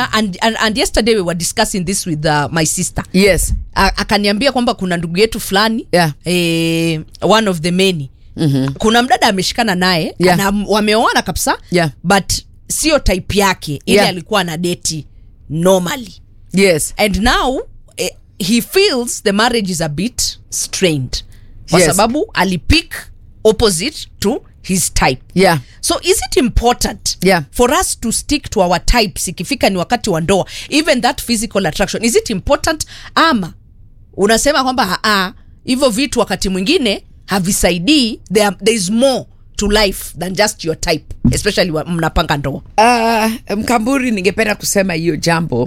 akaniambia and, and, and yesterday we were discussing this with uh, my sister yes A- akaniambia kwamba kuna ndugu yetu fulani Yeah. eh, one of the many mm-hmm. kuna mdada ameshikana naye Yeah. ana- wameoana kabisa Yeah. but sio type yake ile Yeah. alikuwa na deti normally yes and now eh, he feels the marriage is a bit strained kwa Yes. sababu alipick opposite to his type yeah so is it important Yeah. for us to stick to our types ikifika ni wakati wa ndoa even that physical attraction is it important ama unasema kwamba aa hivyo vitu wakati mwingine havisaidii there, there is more to life than just your type especially wa- mnapanga ndoa uh, mkamburi ningependa kusema hiyo jambo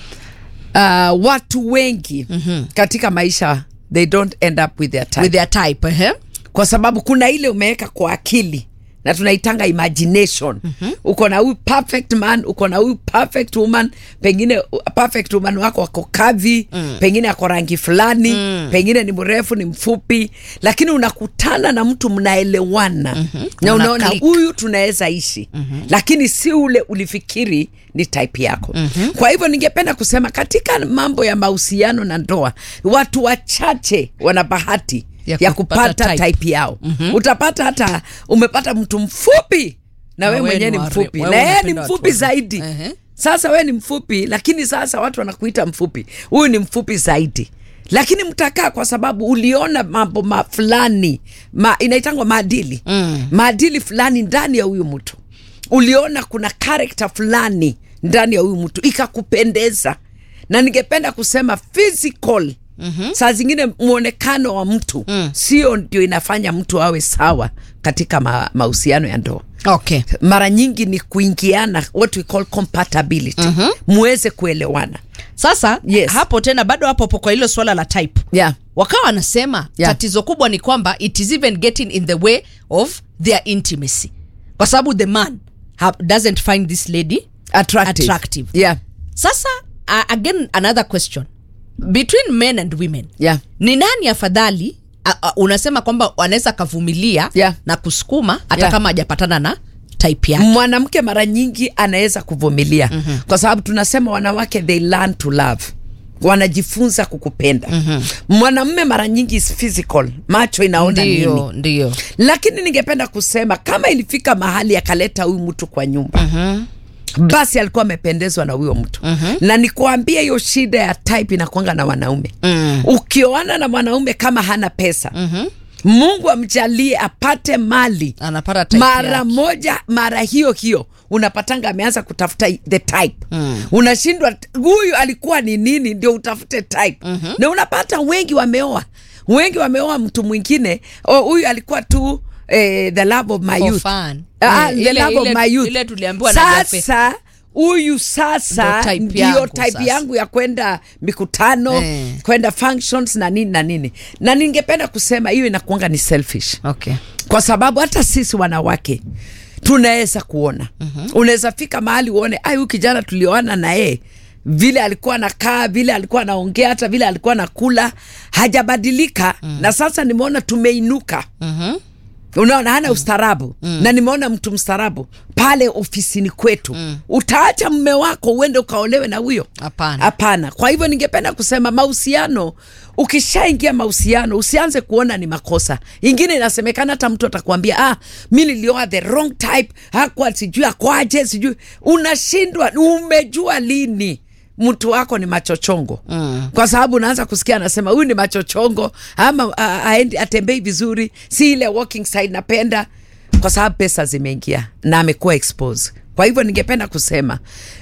uh, watu wengi mm-hmm. katika maisha they don't end up with their time. with their type eh? kwa sababu kuna ile umeweka kwa akili na tunaitanga imagination mm-hmm. uko na huyu perfect man uko na huyu perfect woman pengine uh, perfect woman wako wako kavi mm. pengine ako rangi fulani mm. pengine ni mrefu ni mfupi lakini unakutana na mtu mnaelewana mm-hmm. na Mna unaona click. huyu tunaweza ishi mm-hmm. lakini si ule ulifikiri ni type yako mm-hmm. kwa hivyo ningependa kusema katika mambo ya mahusiano na ndoa watu wachache wana bahati Ya ya, kupata kupata type. type, yao mm-hmm. utapata hata umepata mtu mfupi na Na we wewe mwenyewe ni ni ware- mfupi wewe na yeye ni unapenda watu mfupi wazuri. zaidi Ehe. sasa we ni mfupi lakini sasa watu wanakuita mfupi huyu ni mfupi zaidi lakini mtakaa kwa sababu uliona mambo ma fulani ma, inaitangwa maadili mm. maadili fulani ndani ya huyu mtu uliona kuna karakta fulani ndani ya huyu mtu ikakupendeza na ningependa kusema physical Mm-hmm. saa zingine mwonekano wa mtu mm. sio ndio inafanya mtu awe sawa katika ma, mahusiano ya ndoa okay mara nyingi ni kuingiana what we call compatibility mm-hmm. muweze kuelewana sasa Yes. hapo tena bado hapo hapo kwa hilo swala la type yeah. wakawa wanasema Yeah. tatizo kubwa ni kwamba it is even getting in the way of their intimacy kwa sababu the man ha, doesn't find this lady attractive. Attractive. Yeah. sasa uh, again another question between men and women Yeah. ni nani afadhali uh, uh, unasema kwamba wanaweza akavumilia Yeah. na kusukuma hata Yeah. kama hajapatana na type yake mwanamke mara nyingi anaweza kuvumilia mm-hmm. kwa sababu tunasema wanawake they learn to love wanajifunza kukupenda mm-hmm. mwanamme mara nyingi is physical macho inaona nini ndio ndio lakini ningependa kusema kama ilifika mahali akaleta huyu mtu kwa nyumba mm-hmm basi alikuwa amependezwa na huyo mtu mm-hmm. na nikuambia hiyo shida ya type inakwanga na wanaume mm. ukioana na mwanaume kama hana pesa mm-hmm. mungu amjalie apate mali anapata type mara yake. moja mara hiyo hiyo unapatanga ameanza kutafuta the type mm. unashindwa huyu alikuwa ni nini ndio utafute type mm-hmm. na unapata wengi wameoa wengi wameoa mtu mwingine oh, huyu alikuwa tu eh, the love of my For youth fun. Ah, Eh, the ile- love of ile- my youth ile tuliambiwa na Jafe. sasa huyu sasa Ndio type ndio yangu type sasa. yangu ya kwenda mikutano Eh. kwenda functions na nini na nini na ningependa kusema hiyo inakuanga ni selfish okay kwa sababu hata sisi wanawake tunaweza kuona mm-hmm. unaweza fika mahali uone ai huyu kijana tulioana na yeye vile alikuwa nakaa vile alikuwa anaongea hata vile alikuwa anakula hajabadilika mm. na sasa nimeona tumeinuka mm-hmm. unaona hana ustarabu mm. na nimeona mtu mstarabu pale ofisini kwetu mm. utaacha mme wako uende ukaolewe na huyo Hapana. hapana kwa hivyo ningependa kusema mahusiano ukishaingia mahusiano usianze kuona ni makosa ingine inasemekana hata mtu atakwambia ah mi nilioa the wrong type hakuwa sijui akwaje sijui unashindwa umejua lini mtu wako ni machochongo mm. kwa sababu unaanza kusikia anasema huyu ni machochongo ama uh, aendi atembei vizuri si ile walking side napenda kwa sababu pesa zimeingia na amekuwa expose kwa hivyo ningependa kusema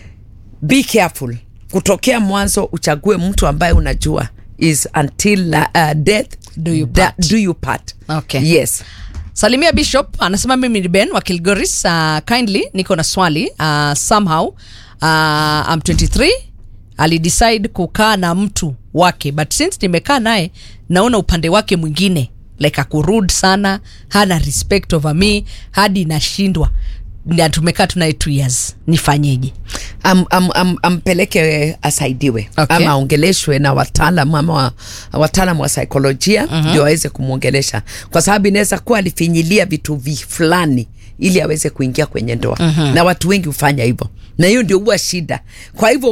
be careful kutokea mwanzo uchague mtu ambaye unajua is until uh, death Do you da- part. do you part Okay. yes salimia bishop anasema mimi ni ben wa kilgoris uh, kindly niko na swali uh, somehow uh, I'm 23 alidecide kukaa na mtu wake but since nimekaa naye naona upande wake mwingine like akurud sana hana respect over me hadi nashindwa na tumekaa tunaye two years nifanyeje am, am, am, ampeleke asaidiwe Okay. ama aongeleshwe na wataalam ama wa, wataalam wa saikolojia ndio uh-huh. aweze kumwongelesha kwa sababu inaweza kuwa alifinyilia vitu vi fulani ili aweze kuingia kwenye ndoa uh-huh. na watu wengi hufanya hivyo na hiyo ndio huwa shida kwa hivyo